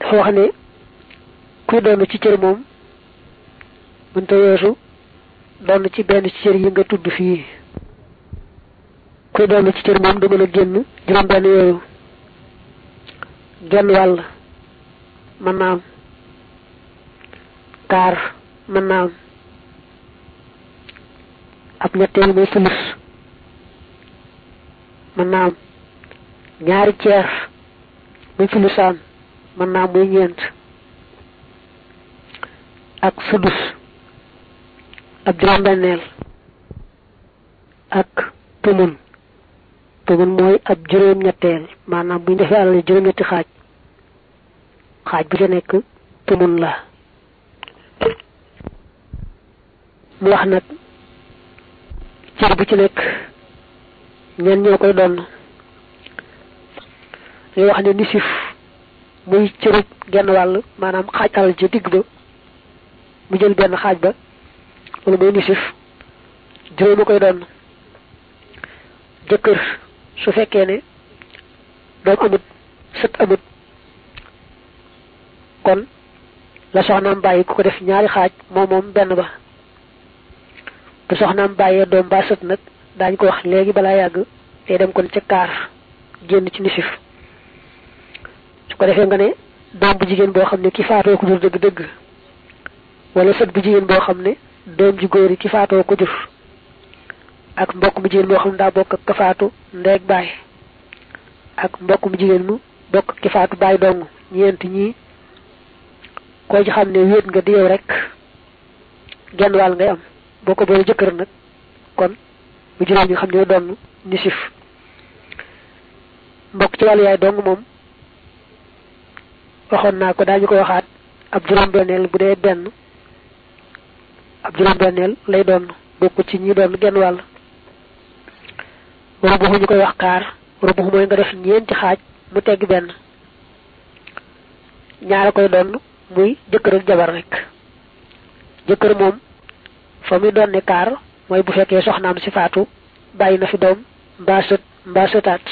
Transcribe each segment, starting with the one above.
dafa wax ne kuy doon ci cër moom mënta weesu doon ci benn ci cër yi nga tudd fii kuy doon ci cër moom du mën a génn juróom benn yooyu genn wàll mën naa am kaar mën naa am ab ñetteel muy sulus mën naa am ñaari ceer muy sulusaan mën naa am muy ñeent ak sudus ab juróom-benneel ak tumun tumun mooy ab juróom-ñetteel maanaam bu ñu defee alal juróom-ñetti xaaj xaaj bu ca nekk tumun la mu wax nag cër bu ci nekk ñen ñoo koy doon ngay wax ne nisif muy cërub genn wàll maanaam xaaj alal ci digg ba mu jël benn xaaj ba wala muy nisif juróomi koy doon jëkkër su fekkee ne doom amut sët amut kon la soxnaam bàyyi ku ko def ñaari xaaj moom moom benn ba bu soxnaam bàyyee doom ba sët nag daañ ko wax léegi balaa yàgg day dem kon ca kaar génn ci nisif su ko defee nga ne doom bu jigéen boo xam ne ki faatoo ko jur dëgg-dëgg wala sët bu jigéen boo xam ne doom ji góor yi ki faatoo ko jur ak mbokk mu jigéen moo xam ne daa bokk ak ka faatu ndeeg baay ak mbokk mu jigéen mu bokk ki faatu baay dong ñeent ñii koo ci xam ne wéet nga di yow rek genn wàll ngay am boo ko boole jëkkër nag kon bu juróom ñi xam ne doon nisif mbokk ci wàllu yaay dong moom waxoon naa ko daañu ko waxaat ab juróom-benneel bu dee benn ab juróom-benneel lay doon bokku ci ñi doon genn wàll rubuxu ñu koy wax kaar rubuxu mooy nga def ñeenti xaaj mu tegg benn ñaara koy doon muy jëkkër ak jabar rek jëkkër moom fa muy doon ne kaar mooy bu fekkee soxnaam si faatu bàyyi na fi doom mbaa sët mbaa sëtaat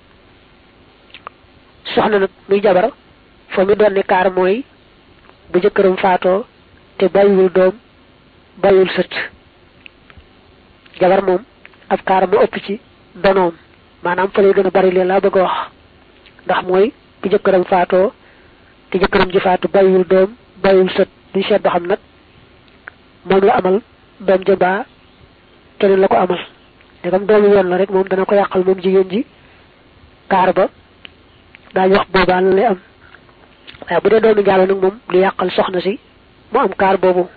soxna nag muy jabar fa muy doon ne kaar mooy bu jëkkëram faatoo te bàyyiwul doom bàyyiwul sët jabar moom ab kaar mu ëpp ci donoom maanaam fa lay gën a bari leen laa bëgg a wax ndax mooy bu jëkkëram faatoo te jëkkëram ji faatu bàyyiwul doom bàyyiwul sët duñ seet ba xam nag moom la amal doom ja baa keneen la ko amal ndegam doomu yoon la rek moom dana ko yàqal moom jigéen ji kaar ba daañu wax boobaa la lay am waaye bu dee doomu njaalo nag moom lu yàqal soxna si mu am kaar boobu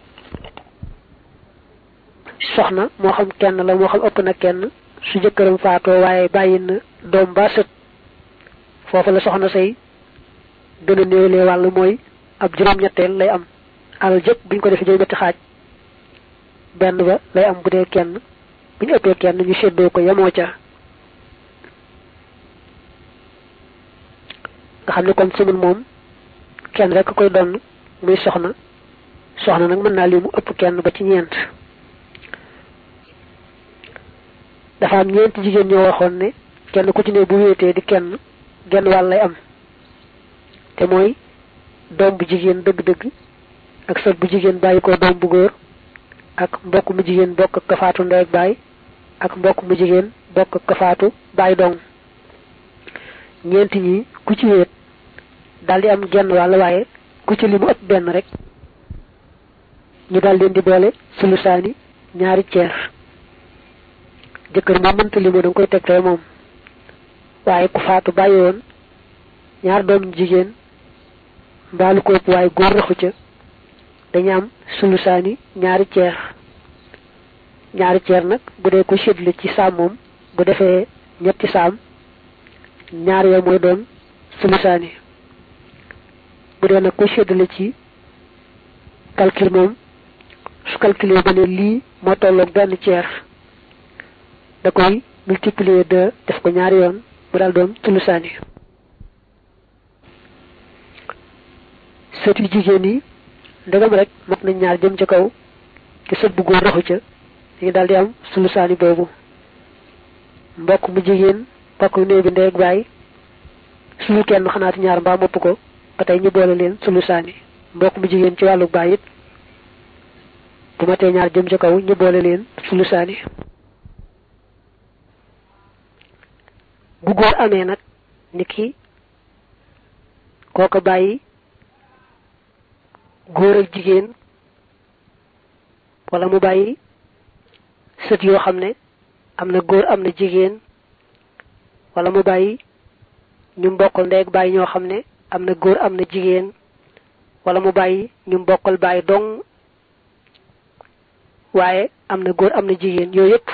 soxna moo xam kenn la moo xam ëpp na kenn su jëkkëram faatoo waaye bàyyi na doom ba sët foofu la soxna say gën a néewlee wàll mooy ab juróom-ñetteel lay am alal jëpp buñ ko defee juróom-ñetti xaaj benn ba lay am bu dee kenn bu ñu ëppee kenn ñu séddoo ko yemoo ca nga xam ne kon sumul moom kenn rek koy donn muy soxna soxna nag mën naa li mu ëpp kenn ba ci ñeent dafa am ñeenti jigéen ñoo waxoon ne kenn ku ci ne bu wéetee di kenn genn wàll lay am te mooy doom bu jigéen dëgg-dëgg ak sët bu jigéen bàyyi ko doom bu góor ak mbokk mu jigéen bokk ak kafaatu ndey ak baay ak mbokk mu jigéen bokk ak kafaatu baay dong ñeenti ñi ku ci wéet daldi am genn wàll waaye ku ci li mu ëpp benn rek ñu dal leen di boole sulusaani ñaari ceer jëkkër moom mënta li mu danga koy tegtee moom waaye ku faatu bàyyi woon ñaar doom jigéen mbaalu ko ëpp waaye góor raxu ca dañu am sulusaani ñaari ceer ñaari ceer nag bu dee ko séddale ci saam moom bu defee ñetti saam ñaar ya mooy doon sulusaani bu dee nag ko séddale ci calcul moom su calculé ba ne lii moo tolloog benn ceer da koy multiplier deux def ko ñaari yoon bu daal doon sulusaani sët yu jigéen yi ndegam rek mat nañ ñaar jëm ca kaw te sët bu góor raxu ca dañu daal di am sulusaani boobu mbokk mu jigéen mbokk mu néew bi ndeeg baay suñu kenn xanaati ñaar mbaa mopp ko ba tey ñu boole leen sulusaani mbokk mu jigéen ci wàllu baay it bu ma tee ñaar jëm ci kaw ñu boole leen sulusaani bu góor amee nag ni ki kooko bàyyi góor ak jigéen wala mu bàyyi sët yoo xam ne am na góor am na jigéen wala mu bàyyi ñu mbokkal ndey ak bàyyi ñoo xam ne am na góor am na jigéen wala mu bàyyi ñu mbokkal bàyyi dong waaye am na góor am na jigéen yooyu yëpp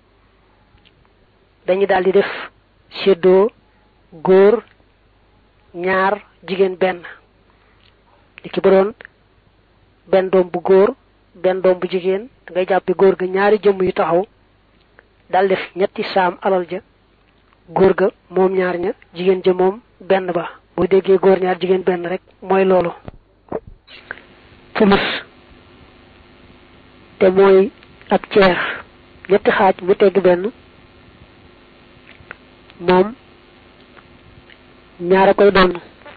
dañu daal di def séddoo góor ñaar jigéen benn li ki ba doon benn doom bu góor benn doom bu jigéen da ngay jàppe góor ga ñaari jëmm yu taxaw dal def ñetti saam alal ja góor ga moom ñaar ña jigéen ja moom benn ba boo déggee góor ñaar jigéen benn rek mooy loolu fulus te mooy ab ceer ñetti xaaj mu tegg benn moom ñaara koy doon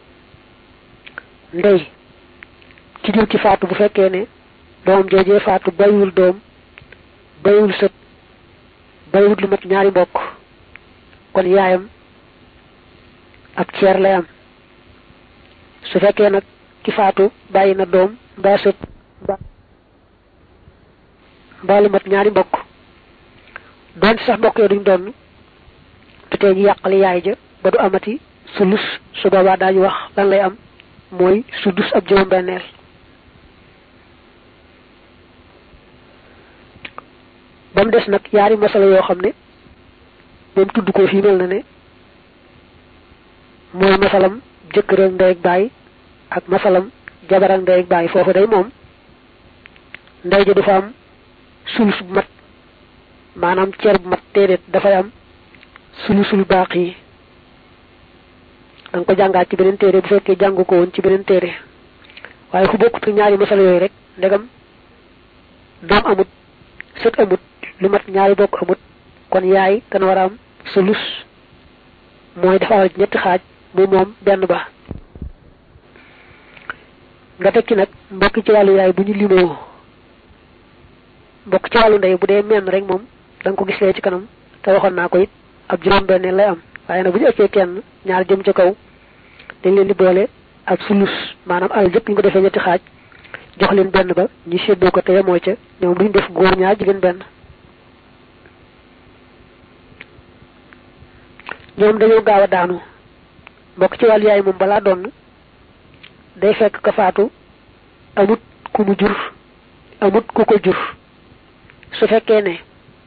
ndey ci jur ci faatu bu fekkee ne doom joojee faatu bayiwul doom bayiwul sët bayiwul lu mat ñaari mbokk kon yaayam ab ceer lay am su fekkee nag ki faatu bàyyi na doom mbaa sët mbaa lu mat ñaari mbokk doon sax mbokk yooyu duñ doon te tey ñu yàqali yaay ja ba du amati sulus su boobaa daañu wax lan lay am mooy sudus ab juróom benneel ba mu des nag yaari masala yoo xam ne moom tudd ko fii mel na ne mooy masalam jëkkër ak ndey ak baay ak masalam jabar ak ndey ak baay foofu day moom ndey ja du fa am sulus bu mat maanaam ceer bu mat déedéet dafay am sulusul baax yi da nga ko jàngaat ci beneen téere bu fekkee jàngu ko woon ci beneen téere waaye fu bokkut ñaari masala yooyu rek ndegam doom amut sët amut lu mat ñaari bokk amut kon yaay dana war a am sulus mooy dafa alal ñetti xaaj mu moom benn ba nga tekki nag mbokk ci wàllu yaay bu ñu limoo mbokk ci wàllu ndey bu dee menn rek moom da nga ko gis lee ci kanam te waxoon naa ko it ab juróom benn lay am waaye nag bu ñu ëppee kenn ñaar jëm ca kaw dañ leen di boole ak sulus maanaam alal jëpp ñu ko defee ñetti xaaj jox leen benn ba ñu séddoo ko te yemoo ca ñoom duñ def góor ñaar jigéen benn ñoom dañoo gaaw a daanu mbokk ci wàllu yaay moom balaa doon day fekk ka faatu amut ku mu jur amut ku ko jur su fekkee ne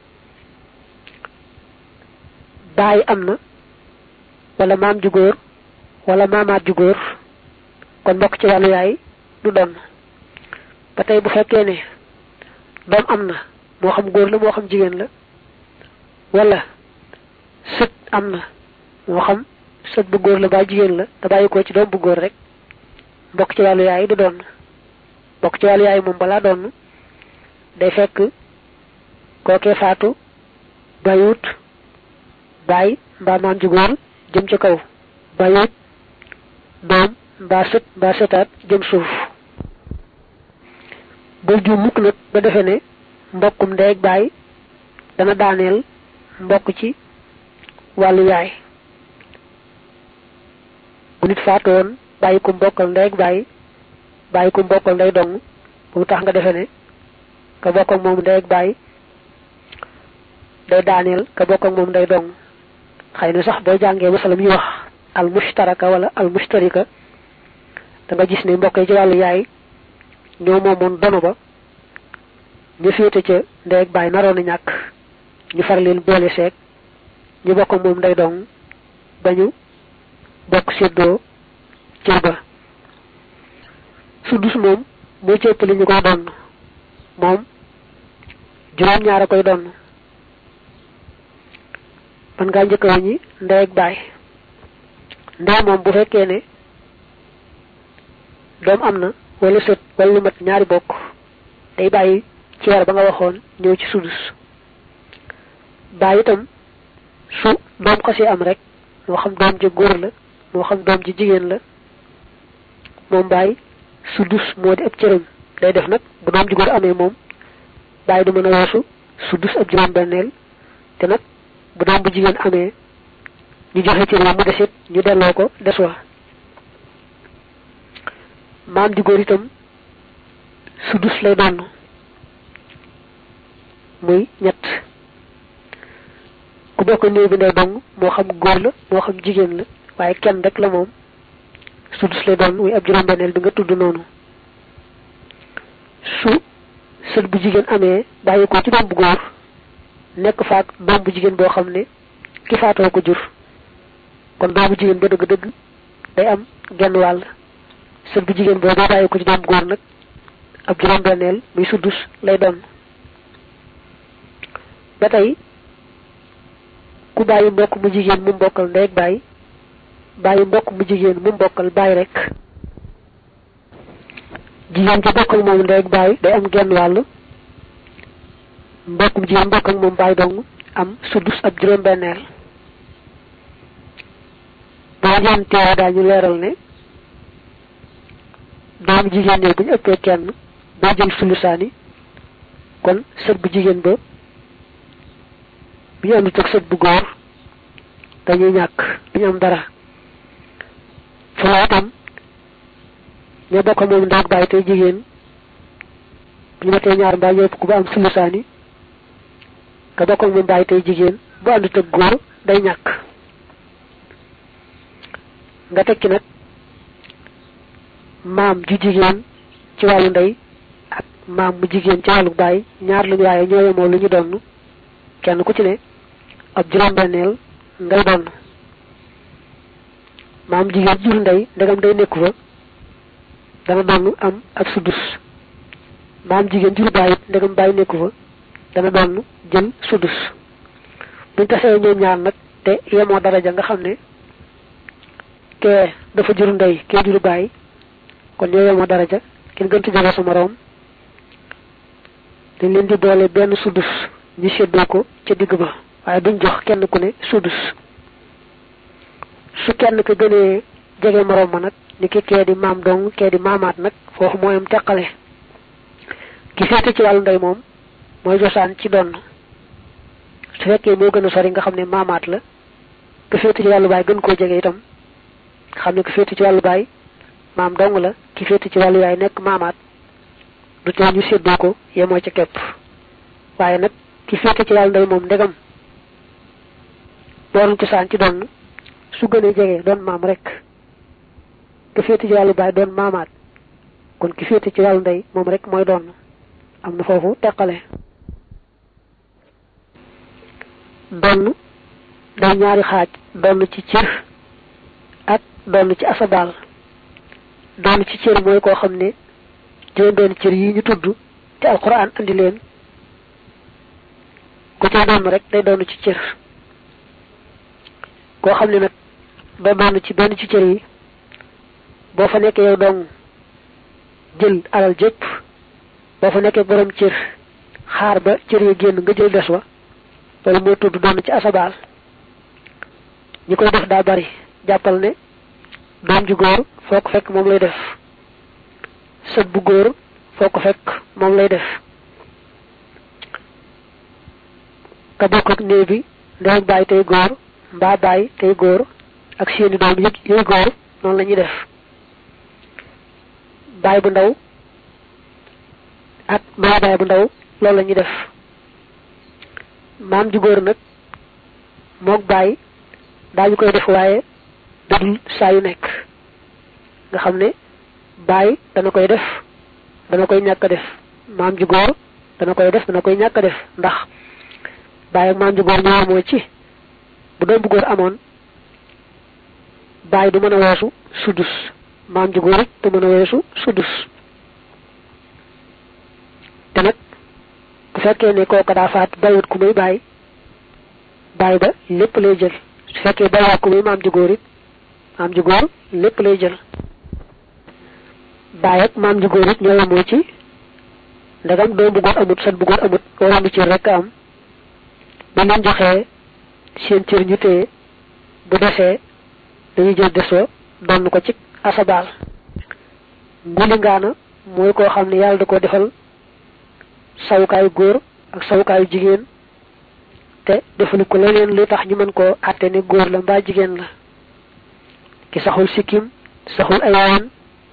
baay am na wala maam ju góor wala maamaat ju góor kon mbokk ci wàllu yaay du doon ba tey bu fekkee ne doom am na moo xam góor la moo xam jigéen la wala sët am na moo xam sët bu góor la ba jigéen la te bàyyi ko ci doom bu góor rek mbokk ci wàllu yaay du doon mbokk ci wàllu yaay moom balaa doon day fekk kookee faatu bàyyiwut baay mbaa maam ju góor jëm ca kaw bàyyiwut doom mbaa sët mbaa sëtaat jëm suuf bul ju mukk nag ba defe ne mbokkum ndey ak baay dana daaneel mbokk ci wàllu yaay bu nit faatu woon bàyyi ko mbokkal ndey ak baay bàyyi ko mbokkal ndey dong bu tax nga defe ne ka bokk ak moom ndey ak baay day daaneel ka bokk ak moom ndey dong xëy na sax boo jàngee masalam yi wax al mushtaraka wala al mushtarika da nga gis ne mbokk yi ci wàllu yaay ñoo moomoon dono ba ñu féete ca ndey ak baay naroon a ñàkk ñu far leen boole seeg ñu bokk ak moom ndey dong ba ñu bokk séddoo cër ba suddus moom moo ci ëpp li ñu koy donn moom juróom ñaar a koy donn man ngaa njëkk a ñi ndey ak baay ndey moom bu fekkee ne doom am na wala sët wala lu mat ñaari bokk day bàyyi ci war ba nga waxoon ñëw ci sudus baay itam su doom xasee am rek moo xam doom ji góor la moo xam doom ji jigéen la moom baay sudus moo di ab cëram day def nag bu doom ju góor amee moom baay du mën a weesu sudus ab juróom benneel te nag bu doom bu jigéen amee ñu joxe cër mu desit ñu delloo ko des wa maam di góor itam sudus lay doon muy ñett ku bokk néew bi ndey dong moo xam góor la moo xam jigéen la waaye kenn rek la moom sudus lay doon muy ab juróom-benneel bi nga tudd noonu su sët bu jigéen amee bàyyi ko ci doom bu góor nekk faak doom bu jigéen boo xam ne ki faatoo ko jur kon doom bu jigéen ba dëgg-dëgg day am genn wàll sët bu jigéen boo boo bàyyi ko ci doom bu góor nag ab juróom-benneel muy sudus lay doon ba tey ku bàyyi mbokk mu jigéen mu mbokkal ndey ak bàyyi bàyyi mbokk mu jigéen mu mbokkal bàyyi rek jigéen ca bokkal moom ndey ak bàyyi day am genn wàll mbokk mu jigéen mbokk ak moom bàyyi dong am sudus ab juróom-benneel boo leen teewa daañu leeral ne doomu jigéen ñi bu ñu ëppee kenn boo jël sulusaani kon sët bu jigéen ba bi ñu àndut ak sët bu góor dañuy ñàkk duñu am dara foofu itam ñoo bokk moom ndaag bàyyi tey jigéen bu ñu matee ñaar mbaa yëpp ku ba am sulusaani ka bokk moom bàyyi tey jigéen bu àndut ak góor day ñàkk nga tekki nag maam ju jigéen ci wàllu ndey ak maam mu jigéen ci wàllu baay ñaar lañu waaye ñoo yemoo lu ñu donn kenn ku ci ne ab juróom-benneel ngay donn maam jigéen jur ndey ndegam day nekku fa dana donn am ab sudus maam jigéen jur baay it ndegam baay nekku fa dana donn jël sudus buñ tasee ñoom ñaar nag te yemoo daraja nga xam ne kee dafa jur ndey kee jur baay kon ñoo yemoo daraja kenn gëntu jege sa moroom dañ leen di boole benn sudus ñu séddoo ko ca digg ba waaye duñ jox kenn ku ne sudus su kenn ka gënee jege moroom ma nag ni ki kee di maam dong kee di maamaat nag foofu mooy am teqale ki féete ci wàllu ndey moom mooy josaan ci donn su fekkee moo gën a sori nga xam ne maamaat la ka féete ci wàllu baay gën koo jege itam xam ne ka féete ci wàllu baay maam dong la ki féete ci wàllu yaay nekk maamaat du tee ñu séddoo ko yemoo ca kepp waaye nag ki féete ci wàllu ndey moom ndegam booruñ cosaan ci donn su gënee jege doon maam rek ki féete ci wàllu baay doon maamaat kon ki féete ci wàllu ndey moom rek mooy doon am na foofu teqale donn day ñaari xaaj donn ci cër ak donn ci asabaal donn ci cër mooy koo xam ne juróom benn cër yi ñu tudd te alquran andi leen ku ca donn rek day donn ci cër koo xam ne nag doo donn ci benn ci cër yi boo fa nekkee yow dong jël alal jëpp boo fa nekkee borom cër xaar ba cër yi génn nga jël des wa loolu moo tudd donn ci asabaal ñi koy def daa bari jàppal ne doom ju góor foo ko fekk moom lay def sët bu góor foo ko fekk moom lay def ka bokk ak néew bi ndey baay tey góor mbaa baay tey góor ak seeni doom yëpp yooyu góor noonu la ñuy def baay bu ndaw ak mbaa baay bu ndaw loolu la ñuy def maam ju góor nag mook baay daañu koy def waaye dadul saa yu nekk nga xam ne baay dana koy def dana koy ñàkk a def maam ju góor dana koy def dana koy ñàkk a def ndax baay ak maam ju góor ñoo amoo ci bu doom bu góor amoon baay du mën a weesu sudus maam ju góor it du mën a weesu sudus te nag bu fekkee ne kooka daa faat bayut ku muy baay baay ba lépp lay jël su fekkee bayut ku muy maam ju góor it maam ju góor lépp lay jël baay ak maam ju góor it ñoo yemoo ci ndegam doom bu góor amut sët bu góor amut waroon bi cër rek am ba leen joxee seen cër ñu téye bu desee dañuy jël desoo donn ko ci asabaal ngulingaana mooy koo xam ne yàlla da ko defal sawukaayu góor ak sawukaayu jigéen te defalu ko leneen lu tax ñu mën koo àtte ne góor la mbaa jigéen la ki saxul sikkim saxul ay waan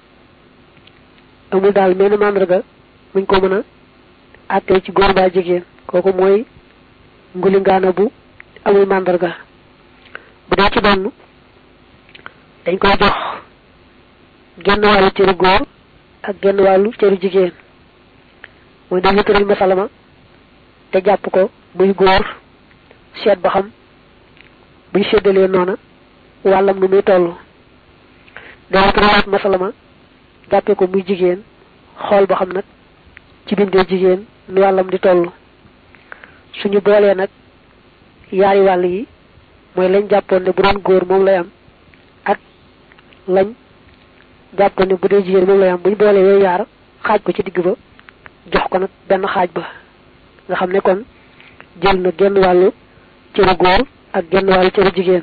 amul daal menn màndarga muñ ko mën a àttee ci góor mbaa jigéen kooku mooy ngulingaana bu amul màndarga bu dee ci donn dañ koy jox genn wàllu cëru góor ak genn wàllu cëru jigéen mooy dañu tëral masalama te jàpp ko muy góor seet ba xam buñ séddalee noona wàllam nu muy toll dañu tëralaat masalama jàppee ko muy jigéen xool ba xam nag ci bindee jigéen nu wàllam di toll suñu boolee nag yaari wàll yi mooy lañ jàppoon ne bu doon góor moom lay am ak lañ jàppoon ne bu dee jigéen moom lay am buñ boolee yooyu yaar xaaj ko ci digg ba jox ko nag benn xaaj ba nga xam ne kon jël na genn wàllu cëru góor ak genn wàllu cëru jigéen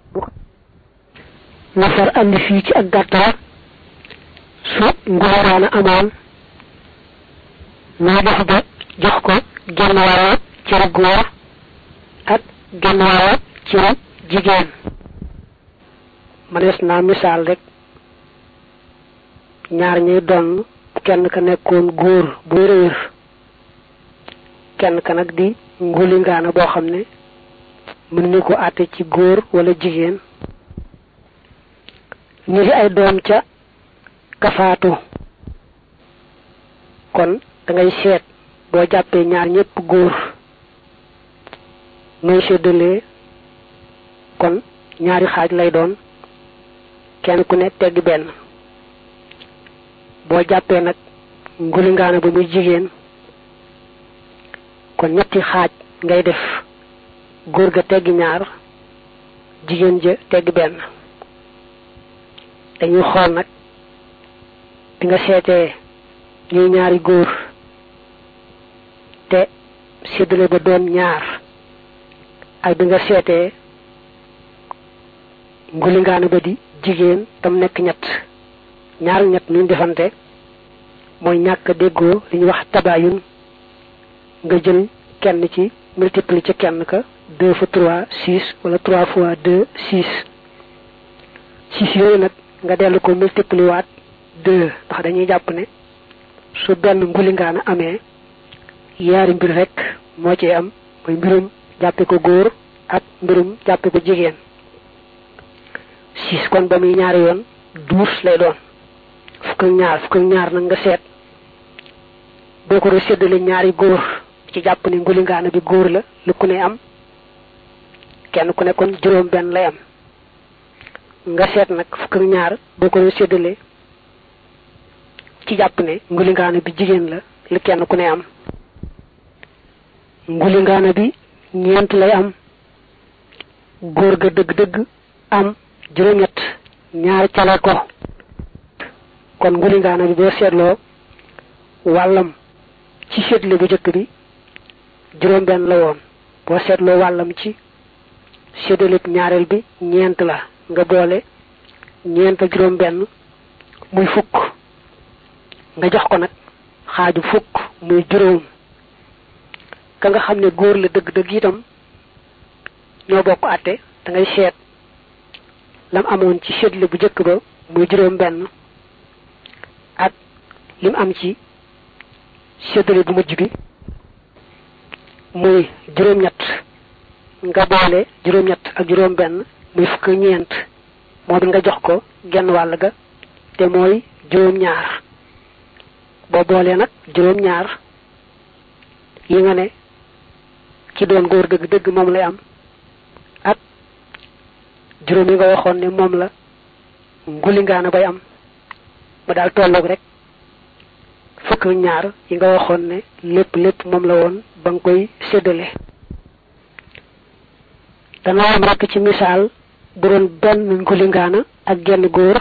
nga far andi fii ci ak gàttal su ngóoraana amoon naa def ba jox ko genn wàllu cëru góor ak genn wàllu cëru jigéen manees naa misaal rek ñaar ñuy doon kenn ka nekkoon góor buy réer kenn ka nag di ngulingaana boo xam ne mën ni ko àtte ci góor wala jigéen ñu ngi ay doom ca kafaatu kon da ngay seet boo jàppee ñaar ñépp góor nooy séddalee kon ñaari xaaj lay doon kenn ku ne tegg benn boo jàppee nag ngulingaana ba muy jigéen kon ñetti xaaj ngay def góor ga teggi ñaar jigéen ja tegg benn dañuy xool nag bi nga seetee ñuy ñaari góor te séddale ba doon ñaar ak bi nga seetee ngulingaana ba di jigéen tam nekk ñett ñaar ñett nuñ defante mooy ñàkk déggoo li ñuy wax tabayun nga jël kenn ci multiplier ci kenn ka deux fois trois six wala trois fois deux six six yooyu nag nga dellu ko multiplier waat deux ndax dañuy jàpp ne su benn ngulingaana amee yaari mbir rek moo ci am mooy mbirum jàppe ko góor ak mbirum jàppe ko jigéen six kon ba muy ñaari yoon douze lay doon fukk ak ñaar fukk ak ñaar nag nga seet boo ko doon séddale ñaari góor ci jàpp ne ngulingaana bi góor la lu ku ne am kenn ku ne kon juróom benn lay am nga seet nag fukk ak ñaar boo ko doon séddale ci jàpp ne ngulingaana bi jigéen la lu kenn ku ne am ngulingaana bi ñeent lay am góor ga dëgg-dëgg am juróom-ñett ñaar cale ko kon ngulingaana bi boo seetloo wàllam ci seetle bu jëkk bi juróom benn la woon boo seetloo wàllam ci séddalib ñaareel bi ñeent la nga boole ñeent ak juróom benn muy fukk nga jox ko nag xaaju fukk muy juróom ka nga xam ne góor la dëgg-dëgg itam ñoo bokk àtte da ngay seet lam amoon ci séddale bu jëkk ba muy juróom benn ak lim am ci séddale bu mujj bi muy juróom-ñett nga boole juróom-ñett ak juróom-benn muy fukk ñeent moo bi nga jox ko genn wàll ga te mooy juróom-ñaar boo boolee nag juróom-ñaar yi nga ne ci doon góor dëgg-dëgg moom lay am ak juróom yi nga waxoon ne moom la ngulingaana bay am ba daal tolloog rek fukk ñaar yi nga waxoon ne lépp lépp moom la woon ba nga koy séddale dana am rekk ci misaal bu doon benn ngulingaana ak genn góor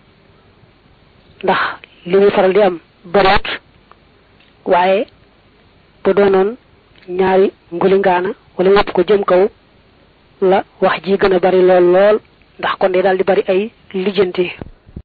ndax li muy faral di am bariwut waaye bu doonoon ñaari ngulingaana wala ñëpp ko jëm kaw la wax ji gën a bari lool lool ndax kon day daal di bari ay lijjanti